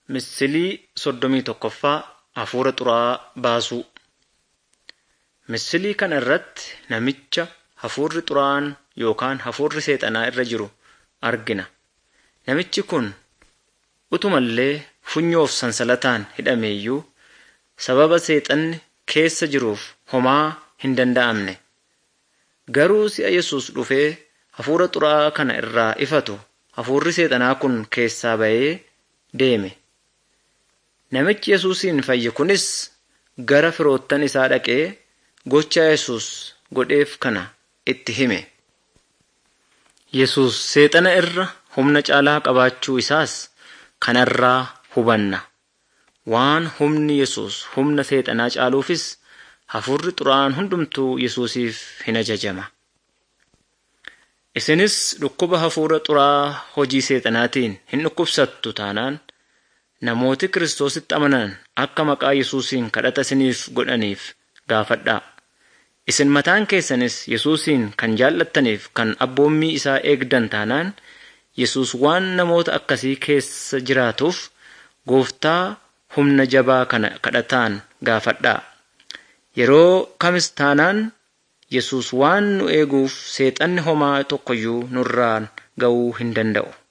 Misilii soddomii tokkoffaa Hafuura xuraa'aa baasuu. Misilii kana irratti namicha hafuurri xuraa'aan yookaan hafuurri seexanaa irra jiru argina. Namichi kun utumallee funyoof sansalataan hidhame iyyuu sababa seexanni keessa jiruuf homaa hin danda'amne. Garuu si'a Yesuus dhufee hafuura xuraa'aa kana irraa ifatu hafuurri seexanaa kun keessaa ba'ee deeme. Namichi Yesuusin fayye kunis gara firoottan isaa dhaqee gocha Yesuus godheef kana itti hime. Yesuus seexana irra humna caalaa qabaachuu isaas kanarraa hubanna. Waan humni Yesuus humna seexanaa caaluufis hafuurri xuraa'aan hundumtuu Yesuusiif hin ajajama. Isinis dhukkuba hafuura xuraa'aa hojii seexanaatiin hin dhukkubsattu taanaan namooti Kiristoositti amanan akka maqaa Yesuusiin kadhata isiniif godhaniif gaafadhaa. Isin mataan keessanis Yesuusin kan jaallattaniif kan abboommii isaa eegdan taanaan Yesuus waan namoota akkasii keessa jiraatuuf gooftaa humna jabaa kana kadhataan gaafadhaa. Yeroo kamis taanaan Yesuus waan nu eeguuf seexanni homaa tokkoyyuu nurraan ga'uu hin danda'u.